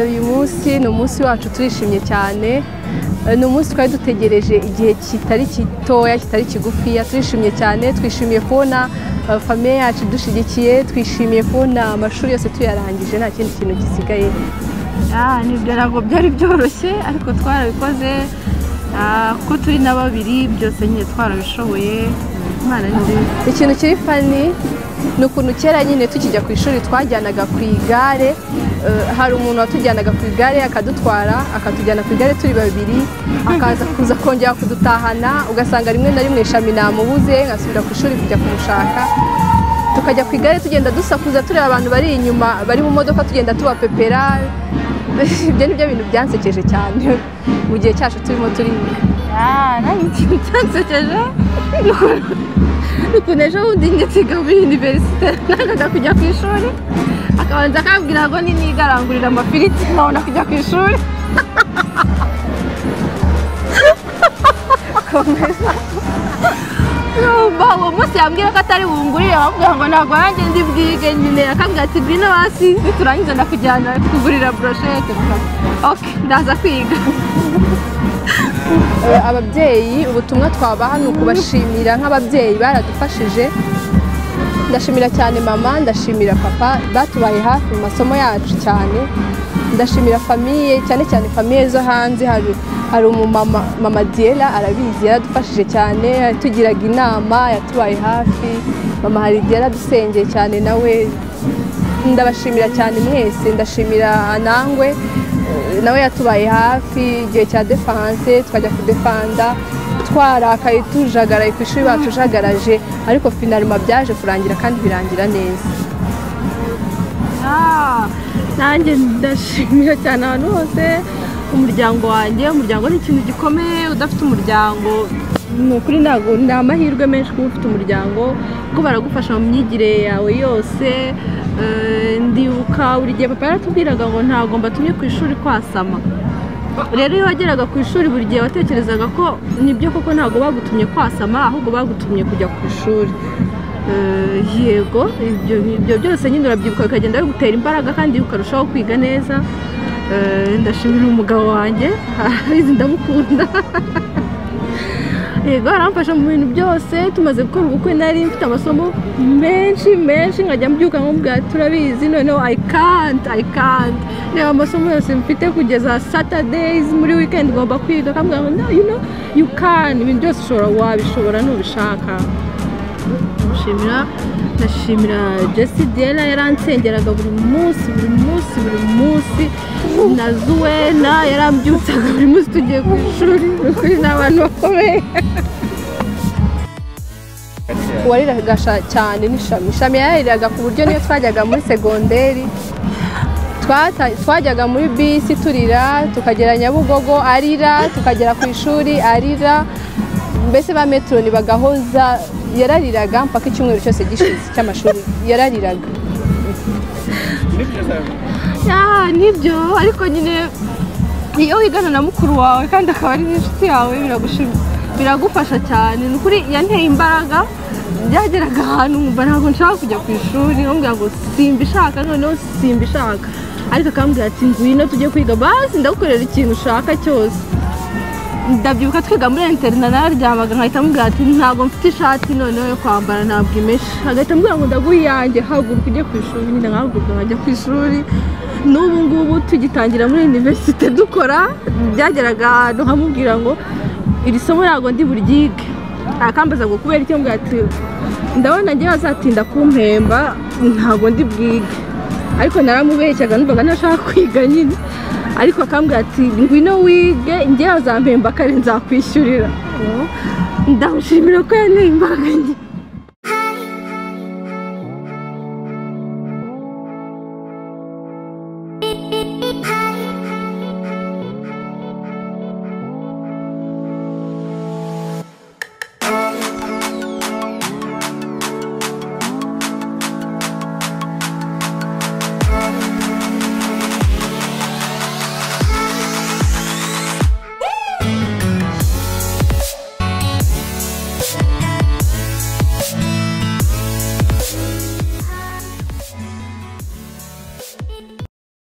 uyu munsi ni umunsi wacu turishimye cyane ni umunsi twari dutegereje igihe kitari gitoya kitari kigufiya turishimye cyane twishimiye kubona famiye yacu dushyigikiye twishimiye kubona amashuri yose tuyarangije nta kindi kintu gisigaye nibyo ntabwo byari byoroshye ariko twarabikoze ko turi na babiri byose nyine twarabishoboye imana ni nziza ikintu kiri fani ni ukuntu kera nyine tukijya ku ishuri twajyanaga ku igare eh, hari umuntu watujyanaga ku igare akadutwara akatujyana ku igare turi babiri akaza kuza kongera kudutahana ugasanga rimwe na rimwe ishami namubuze nkasubira ku ishuri kujya kumushaka tukajya ku igare tugenda dusakuza tureba abantu bari inyuma bari mu modoka tugenda tubapepera ibyo ni byo bintu byansekeje cyane mu gihe cyacu turimo turiga nanjye ikintu cyansekeje ni ukuntu- ni ukuntu ejo bundi njye nsiga muri univerisite nangaga kujya ku ishuri akabanza akambwira ngo niniga arangurira amafiriti nkabona kujya ku ishuri Yumva uwo munsi yambwira ko atari bungurire bamubwira ngo ntabwo nanjye ndi bwige nyine akambwira ati bwino hasi niturangiza ndakujyana kugurira broshete oke ndaza kwiga Eh, ababyeyi ubutumwa twabaha ni ukubashimira nk'ababyeyi baradufashije ndashimira cyane mama ndashimira papa batubaye hafi mu masomo yacu cyane ndashimira famiye cyane cyane famiye zo hanze hari hari umumama mama diela arabizi yaradufashije cyane yatugiraga inama yatubaye hafi mama hari igihe yaradusengeye cyane nawe ndabashimira cyane mwese ndashimira anangwe eh, nawe yatubaye hafi igihe cya defanse twajya kudefanda twarakaye tujagaraye ku ishuri batujagaraje ariko finalima byaje kurangira kandi birangira neza Ah, nanjye ndashimira cyane abantu bose umuryango wanjye umuryango ni ikintu gikomeye udafite umuryango ni ukuri ntabwo ni amahirwe menshi kuba ufite umuryango kuko baragufasha mu myigire yawe yose Eh, ndibuka buri gihe papa yaratubwiraga ngo ntabwo mbatumye ku ishuri kwasama rero iyo wageraga ku ishuri buri gihe watekerezaga ko nibyo koko ntabwo bagutumye kwasama ahubwo bagutumye kujya ku ishuri Eh, yego ibyo ibyo byose nyine urabyibuka bikagenda bigutera imbaraga kandi ukarushaho kwiga neza Eh, ndashimira umugabo wanjye izi ndamukunda yego aramfasha mu bintu byose tumaze gukora ubukwe nari mfite amasomo menshi menshi nkajya mbyuka nk'ubwa turabizi noneho i can't i can't reba amasomo yose mfite kugeza saturdays muri weekend ngomba kwiga akambwira ngo no you know you can ibintu byose ushobora wabishobora nubishaka nshimira ndashimira jesi diyela yaransengeraga buri munsi buri munsi buri munsi na zuwena yarambyutsaga buri munsi tugiye ku ishuri ni ukuri ni abantu bakomeye uwariraga sha- cyane n'ishami ishami yarariraga ku buryo niyo twajyaga muri segonderi twata- twajyaga muri bisi turira tukagera nyabugogo arira tukagera ku ishuri arira mbese ba metroni bagahoza yarariraga mpaka icyumweru cyose gishize cy'amashuri yarariraga Ah, nibyo ariko nyine iyo wigana na mukuru wawe kandi akaba ari n'inshuti yawe biragushimisha biragufasha cyane ni ukuri yanteye imbaraga byageraga ahantu nkumva ntabwo nshaka kujya ku ishuri nkambwira ngo simbishaka noneho simbishaka ariko akambwira ati ngwino tujye kwiga basi ndagukorera ikintu ushaka cyose ndabyibuka twiga muri interina nararyamaga nkahita amubwira ati ntabwo mfite ishati noneho yo kwambara ntabwo imeshe agahita ambwira ngo ndaguha iyanjye haguruka ujye ku ishuri nyine nkahaguruka nkajya ku ishuri n'ubu ngubu tugitangira muri univerisite dukora byageraga ahantu nkamubwira ngo iri somo ntabwo ndi buryige akambaza ngo kubera icyo mbwira ati ndabona njye bazatinda kumpemba ntabwo ndi bwige ariko naramubeshyaga numvaga ntashaka kwiga nyine ariko akambwira ati ngwino wige njye azampemba kare nzakwishyurira Oh, ndamushimira ko yanteye imbaraga nyine